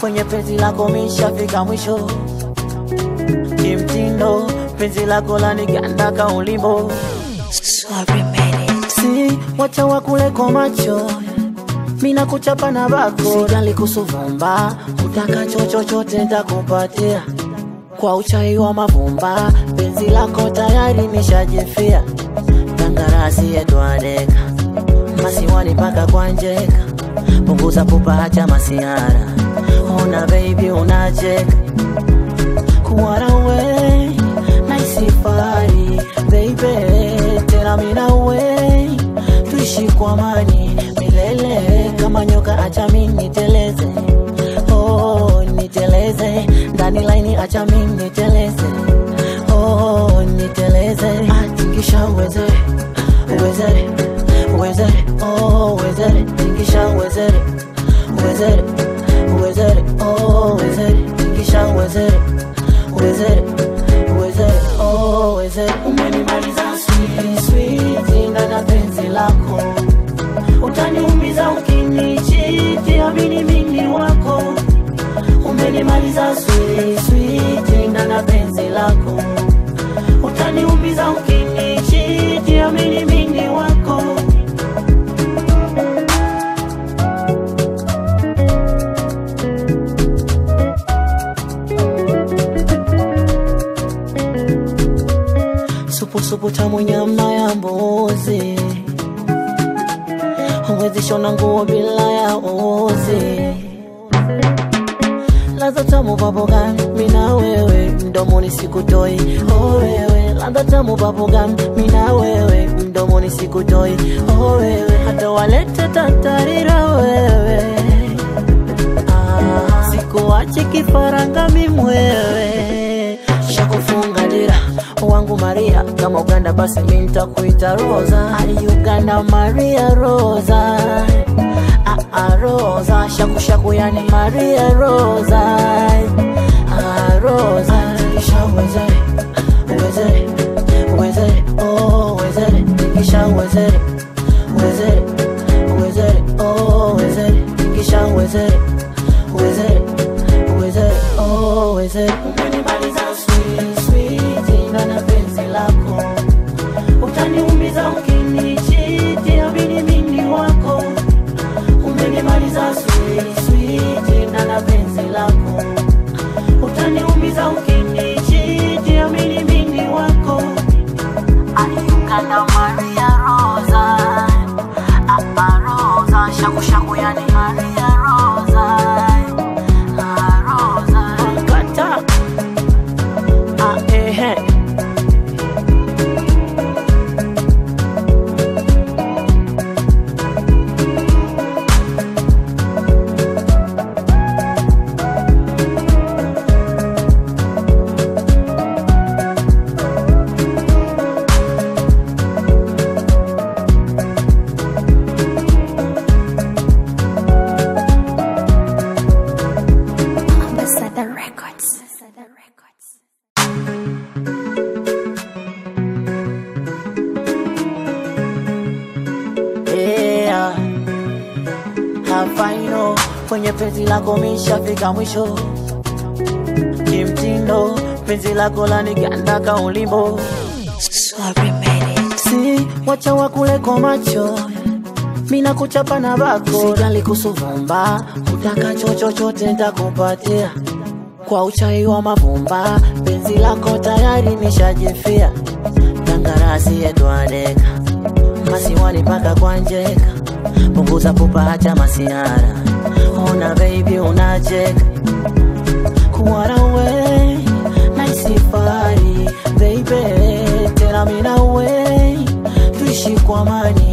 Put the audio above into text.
kwenye penzi lako mishafika mwisho kimtindo penzi lako laniganda kaulimbo si wacha wakuleko macho mina kuchapa na bako sijali kusuvumba utakacho chochote ntakupatia kwa uchai wa mavumba penzi lako tayari nishajifia tangarasi yetwadeka masiwani mpaka kwa njeka punguza pupa hacha masiara ona baby unacheka kuwarawe naisifari baby tena minawe tuishi kwa amani milele kama nyoka acha mi niteleze oh, niteleze ndani laini acha mi niteleze oh, niteleze atingisha uwezere uwezere uwezere oh, uwezere tingisha uwezere uwezere uwezere oh, uwezere tingisha uwezere uwezere uwezere oh, uwezere umenimaliza sweet sweet ndana penzi lako utaniumiza ukinichiti amini mimi wako umenimaliza sweet sweet ndana penzi lako utaniumiza ukinichiti amini mimi wako supusupu tamu nyama ya mbuzi huwezi shona nguo bila ya uzi ladha tamu babogam mina wewe mdomoni sikutoi oh wewe ladha tamu babogam mina wewe mdomoni sikutoi oh wewe hata walete tatarira wewe ah, sikuachi kifaranga mimwewe shakufunga dira wangu Maria kama Uganda basi mi nitakuita Rosa Ali Uganda Maria Rosa ah, ah, Rosa shaku shaku yani Maria Rosa ah, Rosa kisha uwezere uwezere uwezere oh uwezere kisha uwezere uwezere uwezere oh uwezere kisha uwezere uwezere uwezere oh uwezere umenimaliza sweet sweet ndana penzi lako utaniumiza ukinichiti amini mimi wako umenimaliza sweet sweet ndana penzi lako utaniumiza ukinichiti amini mimi wako aliungana Maria Rosa Apa Rosa shaku shaku yani Maria Rosa ah, Rosa kata ah, eh, eh. Ambassador Records. Ambassador Records. yeah. hafaino kwenye penzi lako mishafika mwisho kimtindo penzi lako laniganda kaulimbo si wacha wakuleko macho mina kuchapa na bako sijali kusuvumba utakacho chochote ntakupatia kwa uchai wa mavumba penzi lako tayari nishajifia tangarasi yetwadeka masiwani mpaka kwa njeka punguza pupa hacha masiara ona baby unacheka kuwarawe naisifari baby tena minawe tuishi kwa amani